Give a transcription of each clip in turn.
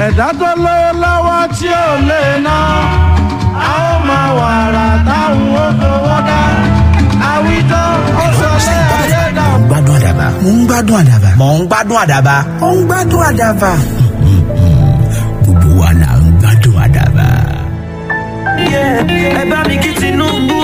ẹ̀dá tó lówó lọ́wọ́ tí ò lè ná a ó máa wàrà táwọn ó fowó dá àwítọ́ ó sọ lé ayé dà. mo ń gbádùn àdàbà. mo ń gbádùn àdàbà. mo ń gbádùn àdàbà. mo ń gbádùn àdàbà. gbogbo wa la ń gbádùn àdàbà. ẹ bá mi kí tinubu.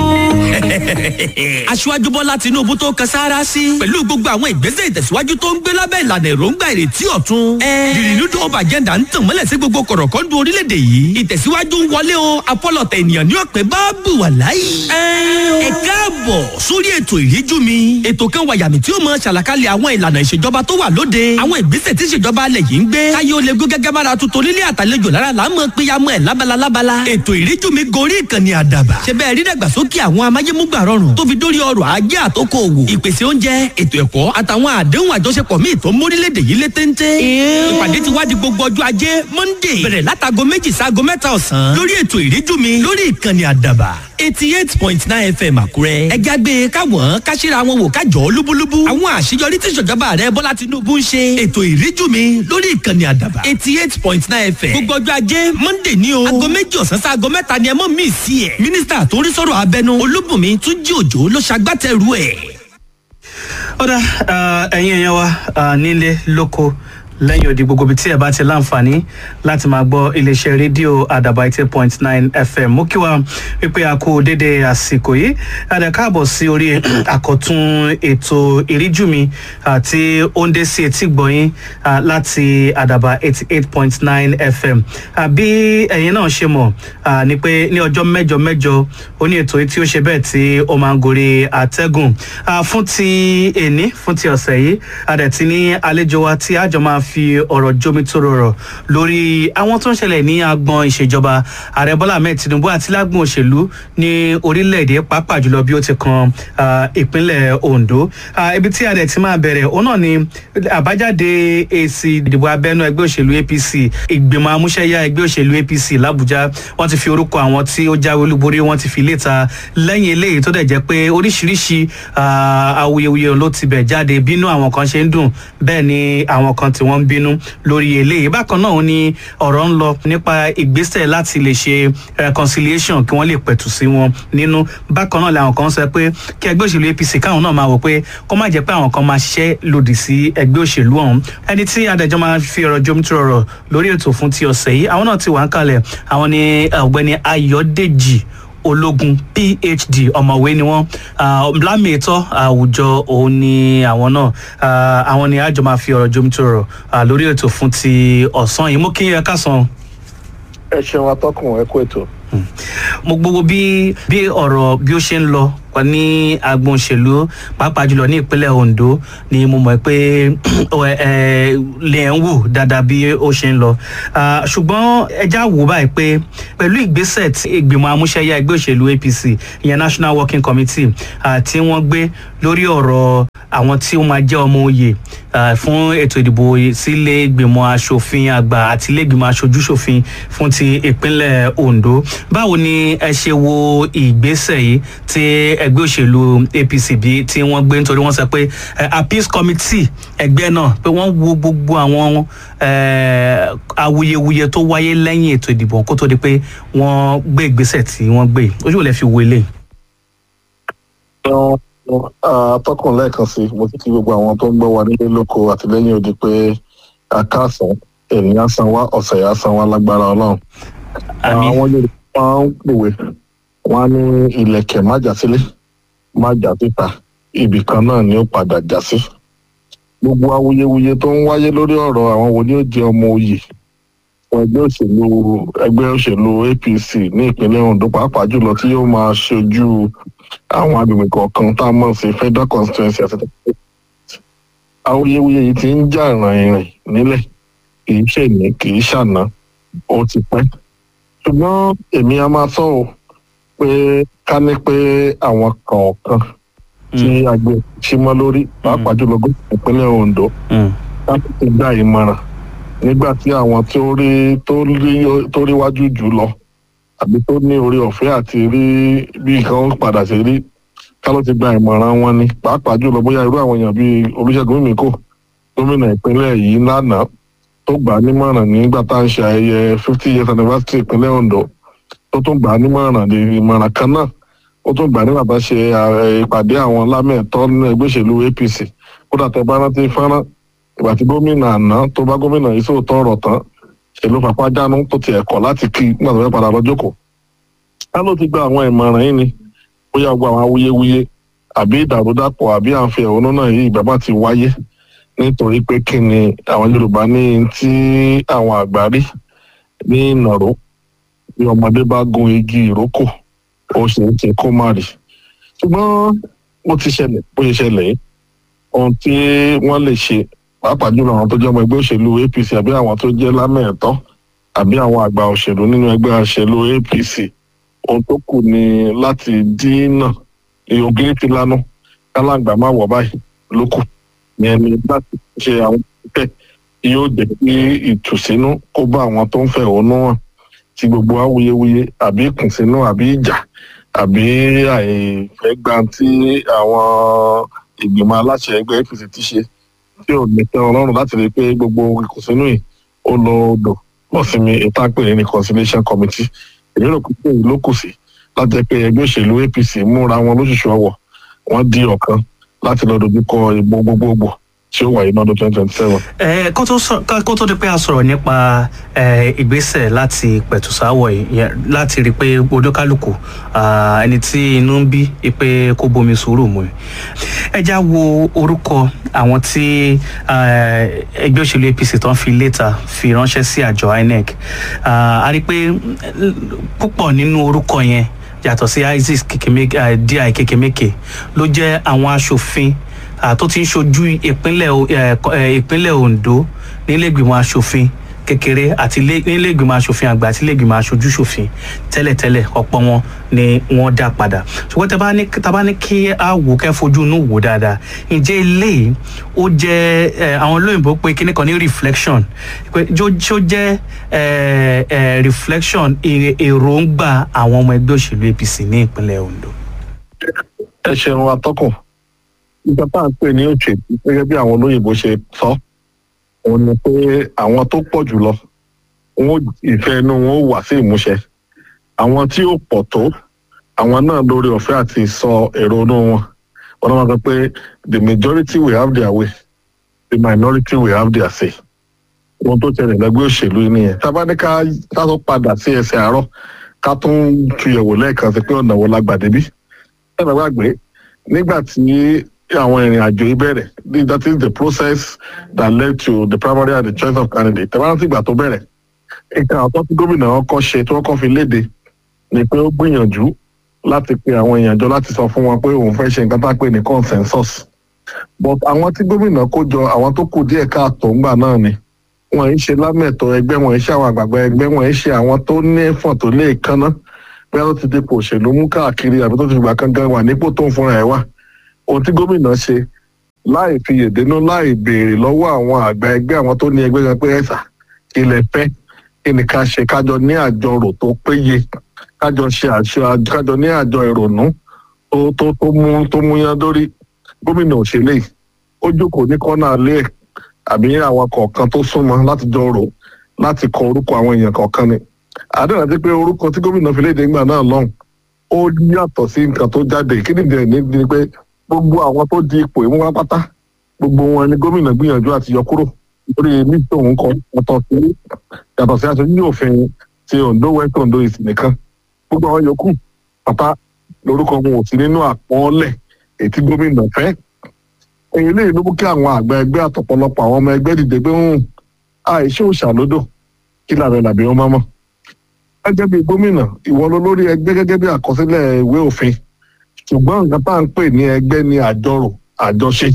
aṣíwájú bọ́lá tinubu tó kan sáárá sí pẹ̀lú gbogbo àwọn ìgbésẹ̀ ìtẹ̀síwájú tó ń gbé lábẹ́ ìlànà èròǹgbà ìrètí ọ̀tun. the renewed hope agenda ń tàn mọ́lẹ̀ sí gbogbo kọ̀rọ̀kọ́ndù orílẹ̀-èdè yìí ìtẹ̀síwájú ń wọlé o apọ́lọ̀tẹ̀ ènìyàn ní ọ̀pẹ bá bù wà láyé. ẹ káàbọ̀ sórí ètò ìríjú mi ètò kan wà yàmì tí ó mọ ṣàlàkalẹ̀ àwọn ìlànà ìṣèjọba tó wà lóde àwọn ìgbésẹ̀ tí ìṣèjọba alẹ̀ yìí ń gbé káyé ó lè gó gẹ́gẹ́ bára tuntun nílé àtàlejò lára là ń mọ péyàmọ́ ẹ̀ lábala lábala ètò ìríjú mi gorí ìkànnì àdàbà ṣe bẹ́ẹ̀ rí dàgbàsókè àwọn amáyémúgbà rọrùn tó fi dórí ọrọ̀ ajé àtòkò òwò ìpèsè oúnjẹ ètò ẹ̀kọ́ àtàwọn àdéhùn àjọṣepọ̀ míì tó mórílẹ̀‐èdè yìí lé téńté. ìpàdé ti wá di gbogbo ọjọ́ ajé monday bẹ̀rẹ̀ látago méjì sáago mẹ́ta ọ̀sán lórí ètò ìríjú mi lórí ìkànnì àdàbà eighty eight point nine fm àkúrẹ́. ẹ jágbe káwọn káṣíra wọn wò kájọ lúbúlúbú. àwọn àṣeyọrí tí ìṣèjọba rẹ bọ́lá tinubu ń ṣe. ètò ìríjú mi lórí ìkànnì àdàbà eighty eight point nine fm. gbogbo ọjọ́ ajé monday ní o. aago méjì ọ̀sán sí aago mẹ́ta ni ẹ mọ̀ mí sí ẹ̀. mínísítà tó ń rí sọ̀rọ̀ abẹnú olúbùnmi túnjí òjò ló ṣagbátẹrù ẹ̀. ọ̀dà ẹ̀yin èèyàn wa ah, nílé lóko lẹ́yìn odi gbogbo ibi tí ẹ bá ti láǹfààní láti máa gbọ́ iléeṣẹ́ rédíò àdàbà eighty point nine fm mú kí wa wípé a kú dédé àsìkò yìí àdà káàbọ̀ sí orí àkọ́tún ètò ìríjú mi àti òǹdé sí etí gbọ̀nyìn ah, láti àdàbà eighty eight point nine fm àbí ẹ̀yin náà ṣe mọ̀ ah, ni pé ní ọjọ́ mẹ́jọ mẹ́jọ ó ní ètò yìí tí ó ṣe bẹ́ẹ̀ tí ó máa ń gorí àtẹ́gùn Ah, fún ti èní fún ti ọ̀sẹ̀ yìí àdẹ̀ ti ní àlejò wa tí àjọ máa fi ọ̀rọ̀ jómitóró rọ̀ lórí àwọn tó ń ṣẹlẹ̀ ní agbọn ìṣèjọba ààrẹ bọ́lá ahmed tinubu àti lágbọn òṣèlú ní orílẹ̀-èdè pàápàá jùlọ bí ó ti kan ah, ìpínlẹ̀ ondo Ah, ibi tí ààrẹ ti máa bẹ̀rẹ̀ òun náà ni àbájáde èsì ìdìbò abẹ́nú ẹgbẹ́ òṣèlú apc ìgbìmọ̀ amúṣẹ́yá ẹgbẹ́ òṣèlú apc làbújá wọ́n ti fi orúkọ àwọn tí ó jáwé olúborí wọ́n ti fi léta lẹ́yìn eléyìí tó dẹ̀ jẹ́ pé oríṣiríṣi ah, awuyewuye ló ti bẹ̀ jáde bínú àwọn kan ṣe ń dùn bẹ́ẹ̀ ni àwọn kan tí wọ́n ń bínú lórí eléyìí bákan náà ni ọ̀rọ̀ ń lọ nípa ìgbésẹ̀ láti lè ṣe reconciliation kí wọ́n lè pẹ̀tù sí wọn nínú bákan náà làwọn kan sọ pé kí ẹgbẹ́ òṣèlú apc káwọn náà máa wò pé kó má jẹ́ pé àwọn kan máa ṣiṣẹ́ lòdì sí ẹgbẹ́ òṣèlú ọ̀hún ẹni tí adájọ́ máa fi ọ̀rọ̀ jomitoro ọ̀rọ̀ lórí ètò fún ti ọ̀sẹ̀ yìí àwọn náà ti wà ń kalẹ̀ àwọn ni ọ̀gbẹ́ni ayọ̀dèjì ológun phd ọmọwé ni wọn lámìítọ àwùjọ òun ni àwọn náà Ah, àwọn ni àjọ máa fi ọrọ jomitoro ah, lórí ètò fún ti ọsán yìí mú kí ẹ kásán ẹ ṣeun atọ́kùn ẹ kú ètò. mo gbogbo bí bí ọ̀rọ̀ bí ó ṣe ń lọ wà ní agbọn òṣèlú pàápàá jùlọ ní ìpínlẹ̀ ondo ni mo mọ̀ pé ẹ ẹ lè ń wò dáadáa bí ó ṣe ń lọ Ah, ṣùgbọ́n ẹja wò báyìí pé pẹ̀lú ìgbésẹ̀ tí ìgbìmọ̀ amúṣẹ́yá ẹgbẹ́ òṣèlú apc ìyẹn national working committee ah, tí wọ́n gbé lórí ọ̀rọ̀ àwọn tí ó máa jẹ́ ọmọ oyè ah, fún ètò ìdìbò sílé ìgbìmọ̀ asòfin àgbà àti ilé ìgbìmọ̀ aṣojúṣòfin fún ti ìpínlẹ̀ ondo báwo ni ẹ ṣe wo ìgbésẹ̀ yìí tí ẹgbẹ́ òṣèlú apc bí tí wọ́n gbé nítorí wọ́n sọ pé eh, appeals committee ẹgbẹ́ náà pé wọ́n wo gbogbo àwọn eh, awuyewuye tó wáyé lẹ́yìn ètò ìdìbò kó tó di pé wọ́n gbé ìgbésẹ̀ tí wọ́n gbé ojú ò lè fi wo eléyìí. atọ́kùn lẹ́ẹ̀kan sí mo ti kí gbogbo àwọn tó ń gbọ́ wa nílé lóko àtìlẹ́yìn odi pé àkáàsán ènìyàn san wá ọ̀sẹ̀ yà san wá lágbára ọlọ́run. Àmín. àwọn yorùbá máa ń pòwe wọn á ní ilẹ̀kẹ̀ má jà sílé má jà síta ibì kan náà ni ó padà já sí. gbogbo awuyewuye tó ń wáyé lórí ọ̀rọ̀ àwọn wo ni ó jẹ ọmọ oyè fún ẹgbẹ́ òṣèlú ẹgbẹ́ òṣèlú apc ní ìpínlẹ̀ ondo pàápàá jùlọ tí yóò máa ṣojú àwọn agbègbè kọ̀ọ̀kan tá a mọ̀ sí federal constituency àti awuyewuye yìí ti ń jà rìnrìn nílẹ̀ kì í ṣèní kì í ṣàná ó ti pẹ́ ṣùgbọ́n èmi a máa sọ ọ́ pé ká ní pé àwọn kọ̀ọ̀kan tí àgbẹ̀ ṣí mọ́ lórí pàápàá jùlọ gómìnà ìpínlẹ̀ ondo láti ti gba ìmọ̀ràn nígbà tí àwọn tó rí tó rí tó rí wájú jù lọ àbí tó ní orí ọ̀fẹ́ àti rí bí nǹkan ó padà sí rí ká ló ti gba ìmọ̀ràn wọn ni pàápàá jùlọ bóyá irú àwọn èèyàn bíi olùṣègùn mímíkò gómìnà ìpínlẹ̀ yìí lánàá tó gbà á nímọ̀ràn nígbà tá à ń ṣe ayẹyẹ fifty years anniversary ìpínlẹ̀ ondo tó tún gbà á nímọ̀ràn ní ìmọ̀ràn kan náà ó tún gbà á nígbà tá a ṣe eh, ìpàdé àwọn lámẹ̀tọ́ ní ẹgbẹ́ òṣèlú apc kódà tẹ bá rántí fọ́nrán ìgbà tí gómìnà àná tó bá gómìnà yìí sóòótọ́ ọ̀rọ̀ tán ṣèlú fapá jánu tó tiẹ̀ kọ̀ láti kí nígbà tó fẹ́ padà lọ jókòó ká ló ti gba àwọn ìmọ̀ràn yìí ni bóyá gbogbo àwọn awuyewuye àbí ìdàrúdàpọ̀ àbí à ń fi ẹ̀hónú náà yìí ìbábà ti wáyé nítorí pé kí ni àwọn yorùbá ní tí àwọn àgbà rí ní ìnàró bí ọmọdé bá gun igi ìrókò ó ṣe é ṣe kó má rí ṣùgbọ́n ó ti ṣẹlẹ̀ bó ṣe ṣẹlẹ̀ yìí ohun tí wọ́n lè ṣe pàápàá jùlọ àwọn tó jẹ́ ọmọ ẹgbẹ́ òṣèlú apc àbí àwọn tó jẹ́ lámẹ̀ẹ̀tọ́ àbí àwọn àgbà òṣèlú nínú ẹgbẹ́ òṣèlú apc ohun tó kù ni láti dínà ògiri ti lanu kálàǹgbà má wọ̀ báyìí ló kù ní ẹni láti ṣe àwọn ìpẹ́ yóò jẹ́ kí ìtùsínú kó bá àwọn tó ń fẹ̀hónú hàn tí gbogbo awuyewuye àbí ìkùnsínú àbí ìjà àbí àìfẹ́ gba tí àwọn ìgbìmọ̀ aláṣẹ ẹgbẹ́ apc ti ṣe tí ò ní tẹ́ ọlọ́run láti rí i pé gbogbo ìkùnsínú yìí ó lọ odò lọ sí mi ìtàpè ní reconciliation committee èmi rò pé èyí ló kù sí láti jẹ́ pé ẹgbẹ́ òṣèlú apc múra wọn lóṣooṣù ọwọ́ wọn di ọ̀kan láti lọ dojúkọ ìbò gbogbogbò tí ó wáyé lọ́dún twenty twenty seven. ẹ kó tó sọ ká- kó tó di pé a sọ̀rọ̀ nípa ẹ, ìgbésẹ̀ láti pẹ̀tùsáwọ̀ yìí yẹn, láti rí i pé oníkálukú ah, ẹni tí inú ń bí i pé kó bomi sùúrù mu ẹ já wo orúkọ àwọn tí ah, ẹgbẹ́ òṣèlú apc tó ń fi létà fi ránṣẹ́ sí àjọ inec Ah, a rí i pé mm, púpọ̀ nínú orúkọ yẹn yàtọ̀ sí isis Kekemeke- ah, di kekemeke ló jẹ́ àwọn aṣòfin ah, tó ti ń ṣojú ìpínlẹ̀ O- eh, kọ- eh, ìpínlẹ̀ ondo nílẹ̀gbìmọ̀ aṣòfin kékeré àti ilé- nílẹ̀gbìmọ̀ aṣòfin àgbà àti nílẹ̀gbìmọ̀ aṣojú ṣòfin tẹ́lẹ̀tẹ́lẹ̀ ọ̀pọ̀ wọn ni wọ́n dá padà ṣùgbọ́n tẹ́ bá ní tá bá ní kí a wò kẹ́ fojú inú wò dáadáa ǹjẹ́ eléyìí ó jẹ́ eh, àwọn olóyìnbó pé kíní kan ní reflection pé jó jó jẹ́ eh, eh, reflection èrè- èròǹgbà àwọn ọmọ ẹgbẹ́ òṣèlú apc ní ìpínlẹ̀ ondo. ẹ ṣeun atọ́kùn nígbà tá à ń pè ní òṣèlú gẹ́gẹ́ bí àwọn olóyìnbó ṣe sọ òun ni pé àwọn tó pọ̀ jùlọ wọn ò- ìfẹ́ inú wọn ó wà sí ìmúṣẹ àwọn tí ó pọ̀ tó àwọn náà lórí ọ̀fẹ́ àti sọ èrò inú wọn wọn náà máa sọ pé the majority will have their way the minority will have their say ohun tó ṣẹlẹ̀ lẹ́gbẹ́ òṣèlú yìí nìyẹn tá a bá ní ká ká tó padà sí ẹsẹ̀ àárọ̀ ká tún tuyẹ̀wò lẹ́ẹ̀kan sí pé ọ̀nà wo la gbà débí ẹ bá gbàgbé nígbà tí àwọn ìrìn àjò yìí bẹ̀rẹ̀ the- that is the process that led to the primary and the choice of candidate tẹ̀wọ́n rántí ìgbà tó bẹ̀rẹ̀ nǹkan àkọ́ tí gómìnà ọkọ̀ ṣe tí wọ́n kọ́ fi léde ni pé ó gbìyànjú láti pe àwọn èèyàn jọ láti sọ fún wọn pé òun fẹ́ ṣe nǹkan tá a pè ní consensus but àwọn tí gómìnà kó jọ àwọn tó kù díẹ̀ káàtó ńgbà náà ni wọn ń ṣe lámẹ̀tọ́ ẹgbẹ́ wọn ń ṣe àwọn àgbààgbà ẹgbẹ́ wọn ń ṣe àwọn tó ní ẹ̀fọ̀n tó lè kánná bóyá tó ti dipò òṣèlú mú káàkiri àbí tó ti gbà kankan wà nípò tó ń fúnra ẹ̀ wá ohun tí gómìnà ṣe láì fi yèdénú láì béèrè lọ́wọ́ àwọn àgbà ẹgbẹ́ àwọn tó ní ẹgbẹ́ kan pé ẹ̀sà kí lẹ fẹ́ kí ni ká ṣe kájọ ní àjọrò tó péye kájọ ṣe àṣọ kájọ ní àjọ ìrònú tó tó tó mú tó mú yán lórí gómìnà òṣèlè ó jókòó ní kọ́nà alẹ́ ẹ̀ àbí àwọn kọ̀ọ̀kan tó súnmọ́ láti jọ rò láti kọ orúkọ àwọn èèyàn kọ̀ọ̀kan ni àdéhùn àti pé orúkọ tí gómìnà fi léde ńgbà náà lọ́hùn ó yàtọ̀ sí nǹkan tó jáde kí nìdí ẹ̀ ní ni pé gbogbo àwọn tó di ipò ìmú wá pátá gbogbo wọn ni gómìnà gbìyànjú àti yọ kúrò lórí ní tòun kọ yàtọ̀ sí yàtọ̀ sí aṣojú òfin ti ondo west ondo east nìkan gbogbo àwọn yòókù pátá lórúkọ wọn ò sí nínú àpọ́ọ́lẹ̀ èyí tí gómìnà fẹ́ èyí lè ló mú kí àwọn àgbà ẹgbẹ́ àtọ̀pọ̀lọpọ̀ àwọn ọmọ ẹgbẹ́ dìde pé ń àìṣe òṣàlódò kí làbẹ̀ làbí wọn máa mọ̀ gẹ́gẹ́ bí gómìnà ìwọ ló lórí ẹgbẹ́ gẹ́gẹ́ bí àkọsílẹ̀ ìwé òfin ṣùgbọ́n nǹkan tá à ń pè ní ẹgbẹ́ ní àjọrò àjọṣe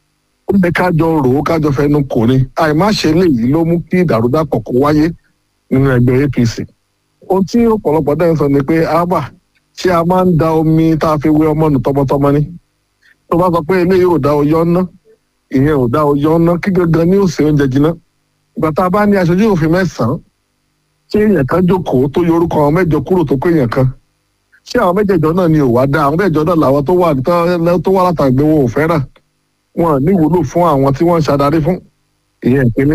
ó lè kájọ rò ó kájọ fẹnu kò ní àìmáṣe léyìí ló mú kí ìdàrúdàpọ̀ kó wáyé nínú ẹgbẹ́ apc ohun tí ọ̀pọ̀lọpọ̀ dẹ́n sọ ni pé ábà ṣé a máa ń da omi tá a fi wé ọmọ nù tọmọtọmọ ni tó bá sọ pé eléyìí ò dá oyọ́ ná ìyẹn ò dá oyọ́ ná kí gangan ní òsè oúnjẹ jiná ìgbà tá a bá ní aṣojú òfin mẹ́sàn-án ṣé èèyàn kan jókòó tó yọ orúkọ àwọn mẹ́jọ kúrò tó kó èèyàn kan ṣé àwọn mẹ́jẹ̀jọ náà ni ò wá dá àwọn mẹ́jọ náà làwọn tó wà tó wà látàgbé wọn ò fẹ́ràn wọn ní ìwúlò fún àwọn tí wọ́n ń ṣàdarí fún ìyẹn ìpínlẹ̀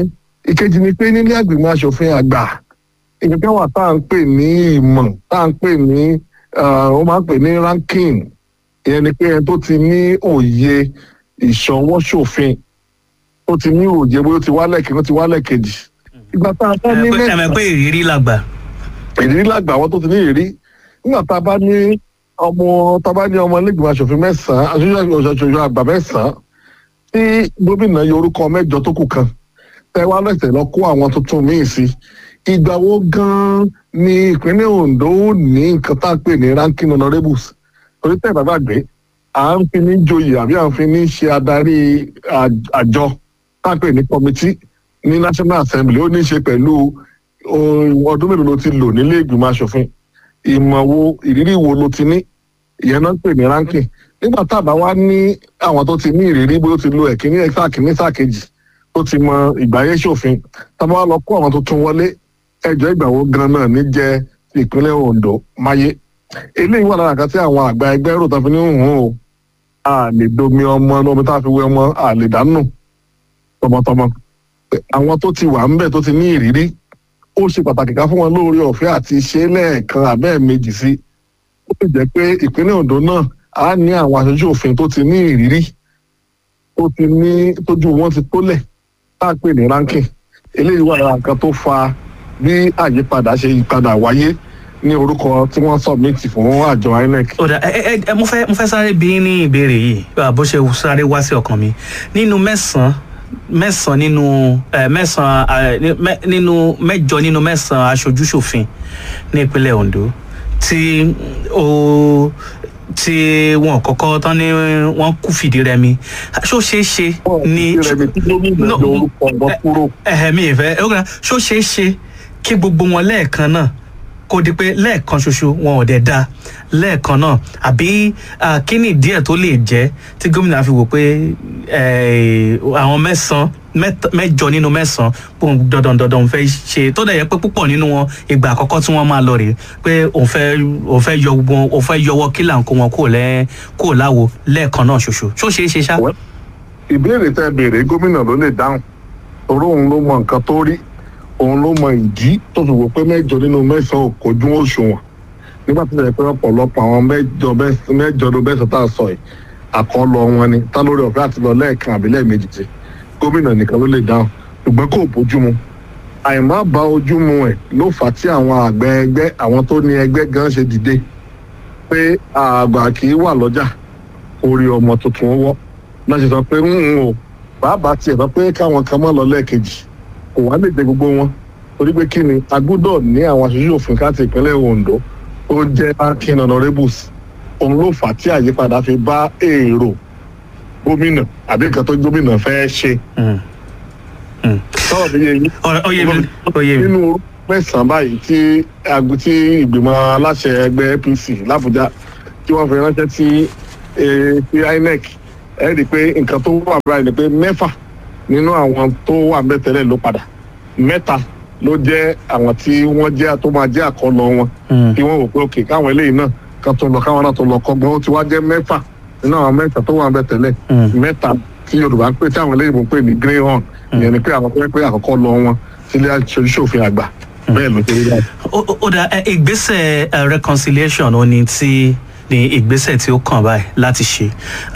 ìkejì ni pé nílé àgbìmọ̀ asòfin àgbà ìgbẹ́kẹ̀ wà tá à ń pè ní ìmọ̀ tá à ń pè ní ó máa ń pè ní ranking ìyẹn ni pé ẹni tó ti ní òye ìṣọwọ́ṣòfin tó ti ní òye bóyá ó ti wálẹ̀ kí ó ti wálẹ̀ kejì ìgbà tá a bá ní ẹ mọ̀ pé ìrírí làgbà. ìrírí làgbà àwọn tó ti ní ìrírí nígbà tá a bá ní ọmọ tá a bá ní ọmọ ilégbèmọ̀ asòfin mẹ́sàn-án aṣojú aṣojú àgbà mẹ́sàn-án tí gómìnà yọ orúkọ mẹ́jọ tó kù kan tẹ wá lẹ́sẹ̀ lọ kó àwọn tuntun míì sí ìgbà wo gan-an ni ìpínlẹ̀ Ondo ní nǹkan tá a pè ní ranking honourables torí tẹ̀ bàbá gbé à ń fi ní joyè àbí à ń fi ní ṣe adarí àjọ tá a pè ní committee ní National Assembly ó ní í ṣe pẹ̀lú ọdún mélòó ló ti lò nílé ìgbìmọ̀ asòfin ìmọ̀ wo ìrírí wo ló ti ní ìyẹn náà ń pè ní ranking nígbà tá a bá wá ní àwọn tó ti ní ìrírí bóyá ó ti lo ẹ̀kíní ẹ̀ka kìíní sáà kejì tó ti mọ ìgbáyé ṣòfin tá a bá wá lọ kó àwọn tuntun wọlé ẹjọ́ ìgbàwó gan náà ní jẹ́ ìpínlẹ̀ Ondo máyé eléyìí wà lára kan tí àwọn àgbà ẹgbẹ́ rò tán fi ní hùn ó a lè domi ọmọ ní omi tá a fi wé ọmọ a lè dánù tọmọtọmọ àwọn tó ti wà ń bẹ̀ tó ti ní ìrírí ó ṣe pàtàkì ká fún wọn lóore ọ̀fẹ́ àti ṣe lẹ́ẹ̀kan àbẹ́ẹ̀mejì sí ó sì jẹ́ pé ìpínlẹ̀ Ondo náà á ní àwọn aṣojú òfin tó ti ní ìrírí tó ti ní tójú wọn ti tólẹ̀ tá a pè ní ranking eléyìí wà lára nǹkan tó fa bí àyípadà ṣe yípadà wáyé ní orúkọ tí wọ́n submit fún àjọ INEC. ọ̀dà ẹ ẹ mo fẹ́ mo fẹ́ sáré bí ní ìbéèrè yìí bó ṣe sáré wá sí ọkàn mi nínú mẹ́sàn-án mẹ́sàn-án nínú mẹ́sàn-án nínú mẹ́jọ nínú mẹ́sàn-án aṣojúṣòfin ní ìpínlẹ̀ Ondo tí ó tí wọn kọ́kọ́ tán ní wọ́n kú fìdí rẹmi ṣó ṣeé ṣe ní ẹ̀hẹ̀mí ìfẹ́ ṣó ṣeé ṣe kí gbogbo wọn lẹ́ẹ̀kan náà kó di pé lẹ́ẹ̀kan ṣoṣo wọn ò dẹ̀ da lẹ́ẹ̀kan náà àbí kí ni díẹ̀ tó lè jẹ́ tí gómìnà fi wò pé àwọn mẹ́sàn-án mẹ́jọ nínú mẹ́sàn-án pòun dandan dandan fẹ́ ṣe tó dẹ̀ yẹ pé púpọ̀ nínú wọn ìgbà àkọ́kọ́ tí wọ́n máa lọ rèé pé òun fẹ́ òun fẹ́ yọ wọn òun fẹ́ yọwọ́ kí là ń kó wọn kúrò lẹ́ kúrò láwo lẹ́ẹ̀kan náà ṣoṣo ṣó ṣeé ṣe ṣá. ìbéèrè tẹ béèrè gómìnà ló lè dáhùn torí òun ló mọ nǹkan tó rí òun ló mọ ìdí tó fi wò pé mẹ́jọ nínú mẹ́sàn-án kò jú òṣùwọ̀n nígbà tó yẹ pé ọ̀pọ̀lọpọ̀ àwọn mẹ́jọ mẹ́jọ ló bẹ́sẹ̀ tá a sọ yìí àkọlọ wọn ni tá lórí ọ̀fẹ́ àti lọ lẹ́ẹ̀kan àbí lẹ́ẹ̀mejì tí gómìnà nìkan ló lè dáhùn ṣùgbọ́n kò bójú mu àìmá bá ojú mu ẹ̀ ló fà á tí àwọn àgbẹ̀ ẹgbẹ́ àwọn tó ní ẹgbẹ́ gan ṣe dìde pé àgbà kì í wà lọ́jà orí ọmọ tuntun wọ́ náà ṣe sọ pé ń o bàbá tiẹ̀ sọ pé káwọn kan mọ́ lọ lẹ́ẹ̀kejì kò wá lè jẹ gbogbo wọn torí pé kí ni a gbọ́dọ̀ ní àwọn aṣojú òfin káàtì ìpínlẹ̀ Ondo tó jẹ́ akin honourables òun ló fà á tí àyípadà fi bá èrò gómìnà àbí nǹkan tó gómìnà fẹ́ ṣe. sọ̀rọ̀ mi yé yín. oyè mi oyè mi. nínú orúkọ mẹ́sàn-án báyìí tí tí ìgbìmọ̀ aláṣẹ ẹgbẹ́ APC l'Àbújá tí wọ́n fi ránṣẹ́ sí sí INEC ẹ rí i pé nǹkan tó wà báyìí ni pé mẹ́fà nínú àwọn tó wà ń bẹ tẹ́lẹ̀ ló padà mẹ́ta ló jẹ́ àwọn tí wọ́n jẹ́ tó máa jẹ́ àkọlọ wọn tí wọ́n wò pé òkè káwọn eléyìí náà kan tó lọ káwọn náà tó lọ kọ́gbọ́n ó ti wá jẹ́ mẹ́fà nínú àwọn mẹ́ta tó wà ń bẹ tẹ́lẹ̀ mẹ́ta tí Yorùbá ń pè tí àwọn eléyìí ń pè ní grey horn ìyẹn ni pé àwọn tó yẹ pé àkọ́kọ́ lọ wọn sílé aṣojúṣòfin àgbà bẹ́ẹ̀ ló ṣe rí báyìí. ó dà ìgbésẹ̀ reconciliation ó ní tí ní ìgbésẹ̀ tí ó kàn báyìí láti ṣe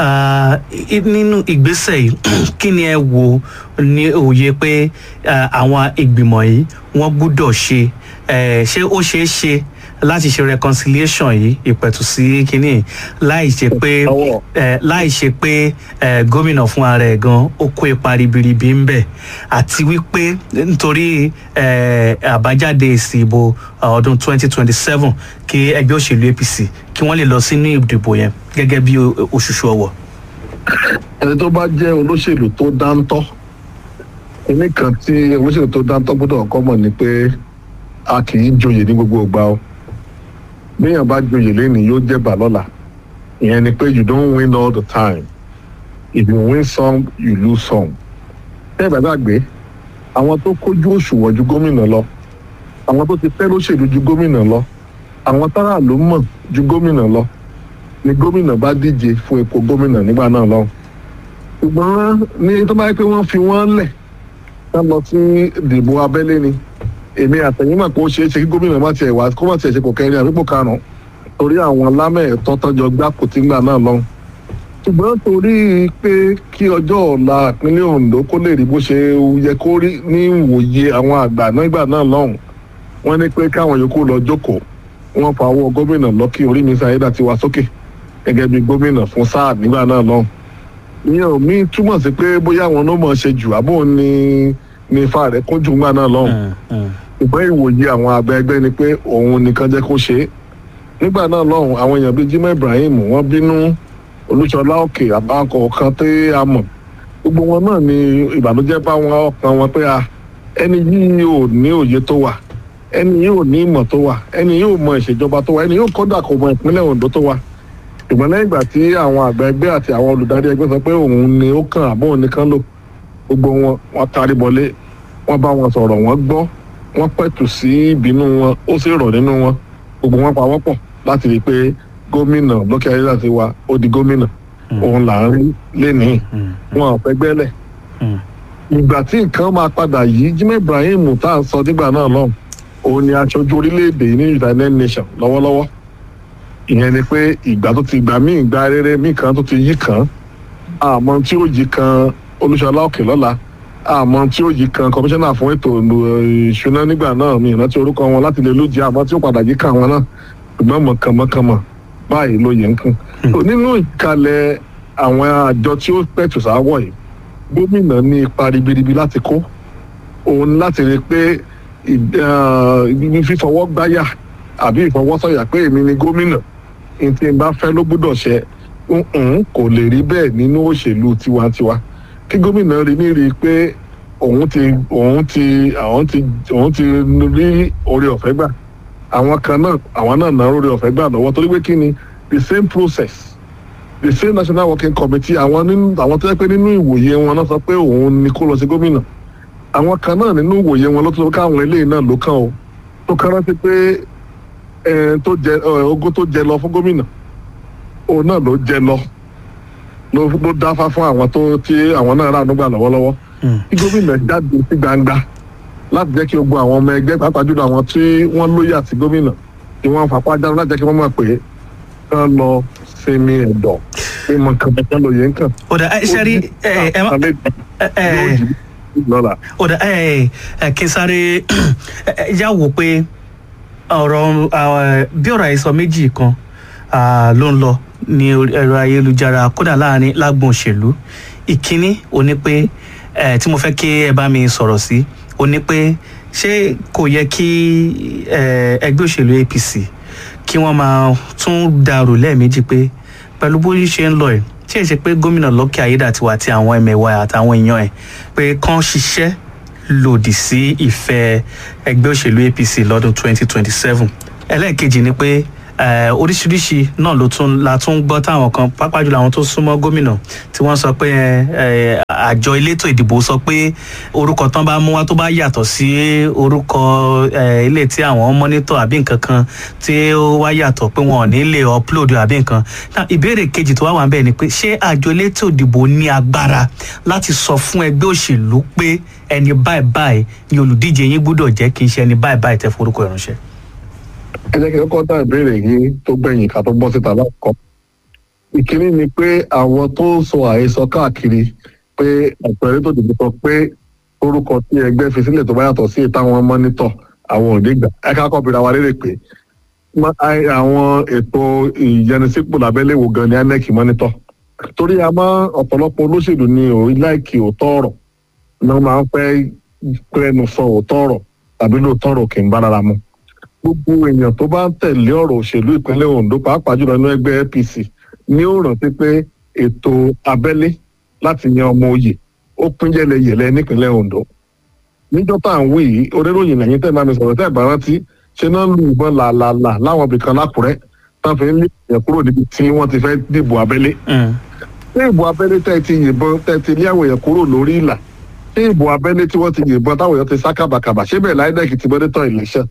nínú ìgbésẹ̀ yìí kí ni ẹ wo ní òye pé àwọn ìgbìmọ̀ yìí wọ́n gbúdọ̀ ṣe ṣé ó ṣeé ṣe láti ṣe reconciliation yìí ìpẹ̀tù sí kínní láì ṣe pé láì ṣe pé gómìnà fún ara ẹ̀ gan ó kó ipa ribiribi ń bẹ̀ àti wípé nítorí àbájáde èsì ìbò ọdún 2027 kí ẹgbẹ́ òṣèlú APC kí wọ́n lè lọ sínú ìdìbò yẹn gẹ́gẹ́ bí òṣùṣù ọwọ̀. ẹni tó bá jẹ́ olóṣèlú tó dáńtọ́ ẹni kan tí olóṣèlú tó dáńtọ́ gbọ́dọ̀ kọ́ mọ̀ ni pé a kì í joyè ní gbogbo ìgbà o béèyàn bá joyè lẹ́nìí yóò jẹ̀bà lọ́la ìyẹn ni pé you don't win all the time if you win some you lose some bẹ́ẹ̀ bá gbàgbé àwọn tó kójú òṣùwọ̀n ju gómìnà lọ àwọn tó ti fẹ́ lóṣèlú ju gómìnà lọ àwọn tára ló mọ̀ ju gómìnà lọ ni gómìnà bá díje fún ipò gómìnà nígbà náà lọ ṣùgbọ́n ní tó bá yẹ pé wọ́n fi wọ́n lẹ̀ ká lọ sí ìdìbò abẹ́lé ni èmi àtẹ̀yìn mọ̀ pé ó ṣeé ṣe kí gómìnà má tiẹ̀ wá kó má tiẹ̀ ṣe kò kẹrin àbíkò karùn-ún torí àwọn lámẹ̀ẹ́tọ́ tọ́jọ́ gbá kò tí ń gbà náà lọ́hùn ṣùgbọ́n torí pé kí ọjọ́ ọ̀la ìpínlẹ̀ ondo kó lè rí bó ṣe yẹ kó rí ní ìwòye àwọn àgbà nígbà náà lọ́hùn wọ́n ní pé káwọn yòókù lọ jókòó wọ́n fa owó gómìnà lọ́kì orí mi sáyédà ti wá sókè gẹ́gẹ́ bí gómìnà fún sáà nígbà náà lọ́hùn ìyẹn ò mí túmọ̀ sí pé bóyá àwọn ló mọ̀ ṣe jù àbò ní ní ifá rẹ̀ kún jù nígbà náà lọ́hùn ṣùgbọ́n ìwòye àwọn àgbà ẹgbẹ́ ni pé òun nìkan jẹ́ kó ṣe é nígbà náà lọ́hùn àwọn èèyàn bíi jimoh ibrahim wọ́n bínú olùṣọlá òkè àbáǹkọ kan tí a mọ̀ gbogbo wọn náà ni ìbànújẹ́ bá wọn ọkàn wọn pé a ẹni yìí ò ní òye tó wà ẹni yìí ò ní ìmọ̀ tó wà ẹni yìí ò mọ ìṣèjọba tó wà ẹni yìí ò kọ́dà kò mọ ìpínlẹ̀ ondo tó wà ṣùgbọ́n lẹ́yìn ìgbà tí àwọn àgbà ẹgbẹ́ àti àwọn olùdarí ẹgbẹ́ sọ pé òun ni ó kàn àbọ̀ òun nìkan lò gbogbo wọn wọn tarí bọlé wọn bá wọn sọ̀rọ̀ wọn gbọ́ wọn pẹ̀tù sí ìbínú wọn ó sì rọ̀ nínú wọn gbogbo wọn pawọ́pọ̀ láti rí i pé gómìnà lókè ayélujára ti wa ó di gómìnà òun là ń rí lénìí wọn ò fẹ́ gbẹ́lẹ̀ ìgbà tí nǹkan máa padà yìí jimoh ibrahim tá à ń sọ nígbà náà lọ́hùn òun ni aṣojú orílẹ̀-èdè ní united nations lọ́wọ́lọ́wọ́ ìyẹn ni pé ìgbà tó ti gbà míì gba rere míì kan tó ti yí kan àmọ́ tí ó yí kan olúṣọlá òkè lọ́la àmọ́ tí ó yí kan kọmíṣánná fún ètò ìṣúná nígbà náà mi ìrántí orúkọ wọn láti lè lójì àmọ́ tí ó padà yí kan wọn náà ṣùgbọ́n mọ̀kànmọ́kànmọ́ báyìí ló yẹ ń kún. nínú ìkàlẹ̀ àwọn àjọ tí ó pẹ̀tù sáwọ̀ yìí gómìnà ní ipa ribiribi láti kó òun láti rí i pé fífọwọ́ gbáyà àbí ìfọwọ́sọ̀yà pé èmi ni gómìnà ní tí n bá fẹ́ ló gbúdọ̀ ṣe kò lè rí bẹ́ẹ̀ nínú òṣèlú tiwantiwa kí gómìnà rí ní rí i pé òun ti òun ti àwọn ti òun ti rí oore ọ̀fẹ́ gbà àwọn kan náà àwọn náà náà oore ọ̀fẹ́ gbà lọ́wọ́ torí pé kí ni the same process the same national working committee àwọn nínú àwọn tó yẹ pé nínú ìwòye wọn náà sọ pé òun ni kó lọ sí gómìnà àwọn kan náà nínú ìwòye wọn ló tó sọ káwọn eléyìí náà ló kàn ó tó kàn rántí pé tó jẹ ogún tó jẹ lọ fún gómìnà òun náà ló jẹ lọ ló ló dáfá fún àwọn tó tí àwọn náà rà nígbà lọ́wọ́lọ́wọ́ kí gómìnà jáde sí gbangba láti jẹ́ kí gbogbo àwọn ọmọ ẹgbẹ́ pàápàá jùlọ àwọn tí wọ́n lóye àti gómìnà kí wọ́n fapá jáde láti jẹ́ kí wọ́n mọ̀ pé kán lọ sinmi ẹ̀dọ̀ pé mọ̀ kàn kán lóye ń kàn. ọ̀dà ẹ ṣe rí ẹ ẹ má lọ́la. ọ̀dà ẹ ẹ kí n sáré yá wò pé ọ̀rọ̀ bí ọ̀rọ̀ àìsàn méjì kan ló ń lọ ní ẹ̀rọ ayélujára kódà láàrin lágbọ̀n òṣèlú ìkíní ò ní pé tí mo fẹ́ kí ẹ bá mi sọ̀rọ̀ sí ò ní pé ṣé kò yẹ kí ẹgbẹ́ òṣèlú apc kí wọ́n máa tún dàrú lẹ́ẹ̀mejì pé pẹ̀lú bó ṣe ń lọ ẹ̀ ṣé èsì pé gómìnà lọ́kẹ́ ayédàtiwà àti àwọn ẹ̀mẹ̀wà àtàwọn èèyàn ẹ̀ pé kán ṣiṣẹ́ lòdì sí ìfẹ́ ẹgbẹ́ òṣèlú apc lọ́dún 2027 ẹlẹ́ẹ̀kejì ni pé oríṣiríṣi náà ló tún la tún gbọ́ táwọn kan pápá jùlọ àwọn tó súnmọ́ gómìnà tí wọ́n sọ pé àjọ elétò ìdìbò sọ pé orúkọ tán bá mú wá tó bá yàtọ̀ sí orúkọ ilé tí àwọn mọ́nítọ̀ àbí nǹkan kan tí ó wá yàtọ̀ pé wọn ò ní lè upload àbí nǹkan ìbéèrè kejì tó wá wà ń bẹ̀ ni pé ṣé àjọ elétò ìdìbò ní agbára láti sọ fún ẹgbẹ́ òṣèlú pé ẹni báyìí báyìí ni olùdíje yín gbúdọ̀ jẹ́ kì í ṣe ẹni báyìí báyìí tẹ́ forúkọ ìránṣẹ́ ẹ jẹ́ kí n kọ́ dá ìbéèrè yìí tó gbẹ̀yìn ká tó bọ́ síta lákọ̀ọ́. ìkíní ni pé àwọn tó ń sọ àhesọ káàkiri pé àpẹẹrẹ tó dìbò sọ pé orúkọ tí ẹgbẹ́ fi sílẹ̀ tó bá yàtọ̀ sí ìtàwọn mọ́nítọ̀ àwọn òde gbà ẹ ká kọ́ bìrà wa lérè pé àwọn ètò ìyẹnisípò lábẹ́lẹ̀ wo gan ni inec mọ́nítọ̀ torí a máa ọ̀pọ̀lọpọ̀ olóṣèlú ní orí láìkì òótọ́ ọ̀rọ̀ ni wọ́n máa ń fẹ́ pẹ́ẹ́nu sọ òótọ́ ọ̀rọ̀ tàbí lóòótọ́ ọ̀rọ̀ kì í bára ra mu gbogbo èèyàn tó bá ń tẹ̀lé ọ̀rọ̀ òṣèlú ìpínlẹ̀ ondo pàápàá jùlọ nínú ẹgbẹ́ apc ní ó rántí pé ètò abẹ́lé láti yan ọmọ oyè ó pín yẹlẹyẹlẹ nípínlẹ̀ ondo níjọ́ tá à ń wí yìí oníròyìn lẹ́yìn tẹ́ ẹ bá mi sọ̀rọ̀ tẹ́ ẹ bá rántí ṣe náà lu ìbọn làlàlà láwọn ibìkan lákùrẹ́ tá a fi ń lé ìyẹn kúrò níbi tí wọ́n ti fẹ́ dìbò abẹ́lé ṣé ìbò abẹ́lé tẹ́ ẹ ti yìnbọn tẹ́ ẹ ti lé àwọn èèyàn kúrò lórí ìlà ṣé ìbò abẹ́lé tí wọ́n ti yìnbọn táwọn èèyàn ti sá kàbàkàbà ṣé bẹ́ẹ̀ láìdẹ́kì ti mọ́nítọ̀ election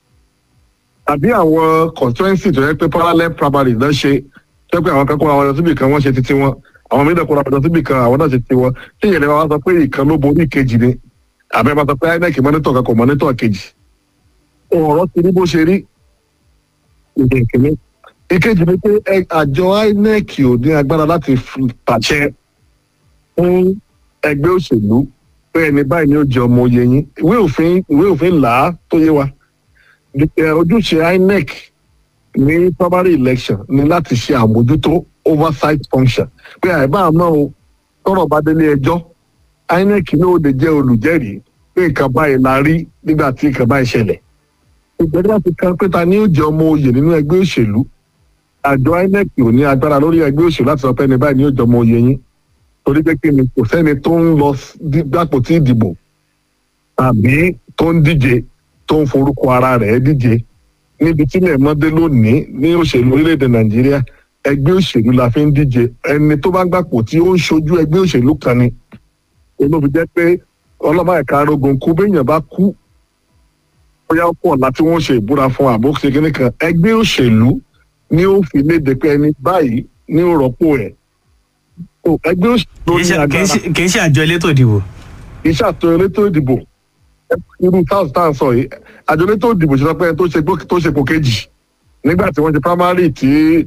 àbí àwọn constituency tó yẹ pé parallel primary náà ṣe tó yẹ pé àwọn kan kóra wọn lọ síbì kan wọ́n ṣe titi wọn àwọn mìíràn kóra wọn lọ síbì kan àwọn náà ṣe titi wọn tí ìyẹn lè wá sọ pé ìkan ló borí ìkejì ni àbẹ́ bá sọ pé inec mọ́nítọ̀ kan kò mọ́nítọ̀ kejì ọ̀rọ̀ ti rí bó ṣe rí ìdè ìkíní ìkejì ni pé ẹ- àjọ inec ò ní agbára láti fi- pàṣẹ fún ẹgbẹ́ òṣèlú pé ẹni báyìí ni ó jẹ ọmọ oyè yín ìwé òfin ìwé òfin là á tó yé wa Ẹ, ojúṣe inec ní primary election ni láti ṣe àmójútó oversight function pé àìbá àmọ́ o tọrọ bá délé ẹjọ́ inec ní ó lè jẹ́ olùjẹ́rìí pé nǹkan báyìí la rí nígbà tí nǹkan báyìí ṣẹlẹ̀ ìgbẹ́jọ́ ti kan pé ta ni ó jẹ ọmọ oyè nínú ẹgbẹ́ òṣèlú àjọ inec ò ní agbára lórí ẹgbẹ́ òṣèlú láti sọ pé ẹni báyìí ni ó jẹ ọmọ oyè yín torí pé kí ni kò sẹ́ni tó ń lọ sí- gbàpò tí ìdìbò tàbí tó ń díje tó ń forúkọ ara rẹ̀ díje níbi tí ilẹ̀ mọ́dé lónìí ní òṣèlú orílẹ̀-èdè nàìjíríà ẹgbẹ́ òṣèlú la fi ń díje ẹni tó bá gbàpò tí ó ń ṣojú ẹgbẹ́ òṣèlú kan ni olóbi jẹ́ pé ọlọ́mọ ẹ̀ka arógun kú béèyàn bá kú bóyá ó pọ̀ láti wọ́n ṣe ìbúra fún àbó ṣe kíní kan ẹgbẹ́ òṣèlú ni ó fi léde pé ẹni báyìí ní ó rọ́pò ẹ̀ So, ẹgbẹ́ òṣèlú kì í ní ṣe- kì í agbára ṣe- kì í ṣe àjọ elétò ìdìbò. iṣẹ́ àtò elétò ìdìbò irú south town sọ yìí àjọ elétò ìdìbò ṣe sọ pé tó ṣe gbó- tó ṣe pò kejì nígbà tí wọ́n ṣe primary tí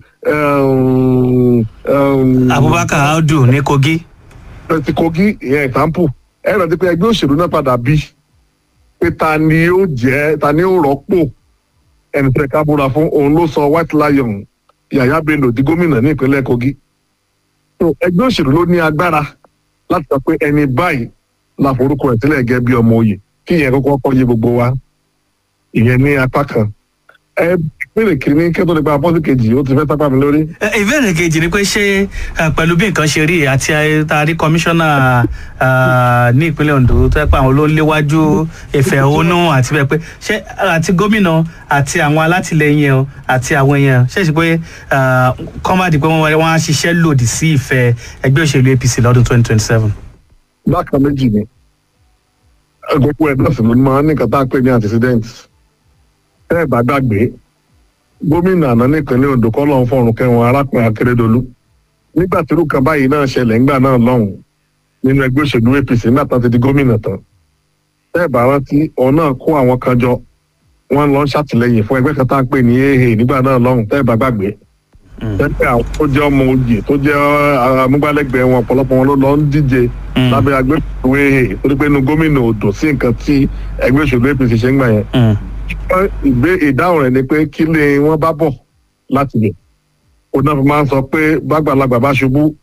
um, um, abubakar audu ní kogi. ti kogi ìyẹn example ẹ rántí pé ẹgbẹ́ òṣèlú náà padà bí pé ta ni ó jẹ́ ta ni ó rọ́pò ẹni tẹ́ ká búra fún òun ló sọ white lion yàyà bello di gómìnà ní ìpínlẹ̀ kogi so ẹgbẹ́ òṣèlú ló ní agbára láti sọ pé ẹni báyìí la forúkọ ẹ̀ sílẹ̀ gẹ́gẹ́ bí ọmọ òye kí ìyẹn kọ́kọ́ kọ́ yé gbogbo wa ìyẹn ní apá kan ẹ ìpínlẹ̀ kìíní kẹ́tọ́ nípa apọ́sí kejì ó ti fẹ́ sápá mi lórí. Ẹ, ìbéèrè kejì ni pé ṣé ẹ, pẹ̀lú bí nǹkan ṣe rí àti àrí kọmíṣánná ẹ, ní ìpínlẹ̀ ondo tó yẹ pé àwọn ló ń léwájú ìfẹ̀hónú àti bẹ́ẹ̀ pé ṣé àti gómìnà àti àwọn alátìlẹyìn ẹ̀ o, àti àwọn èèyàn ṣe é ṣe pé kọ́mádì pé wọ́n wọ́n á ṣiṣẹ́ lòdì sí ìfẹ́ ẹgbẹ́ òṣèlú apc lọ́dún twenty twenty seven. bákan méjì ni gbogbo ẹ̀ náà sì ló máa ń ní nǹkan tá a pè ní antecedent tẹ́ ẹ̀ bá gbàgbé gómìnà àná nípínlẹ̀ ondo kọ́ lọ́n fọ̀rùn kẹwọn arákùnrin akérèdọ́lù nígbà tí irú kan báyìí náà ṣẹlẹ̀ ńgbà náà lọ́hùn nínú ẹgbẹ́ òṣèlú apc nígbà tán ti di gómìnà tán tẹ́ ẹ̀ bá rántí òun náà kó àwọn kan jọ wọ́n lọ ń ṣàtìlẹ́yìn fún ẹgbẹ́ kan tá a pè ní aa nígbà náà lọ́hùn tẹ́ ẹ̀ bá gbàgbé tẹ́tẹ́ àwọn tó jẹ́ ọmọ oyè tó jẹ́ amúgbálẹ́gbẹ̀ẹ́ wọn ọ̀pọ̀lọpọ̀ wọn ló lọ ń díje lábẹ́ agbẹ́sọ̀wé torí pé inú gómìnà odò sí nǹkan tí ẹgbẹ́ òṣèlú apc ṣe ń gbà yẹn. ìgbé ìdáhùn rẹ̀ ni pé kí lè wọ́n bá bọ̀ láti lè. ó náà fi máa ń sọ pé bàgbàlagbà bá ṣubú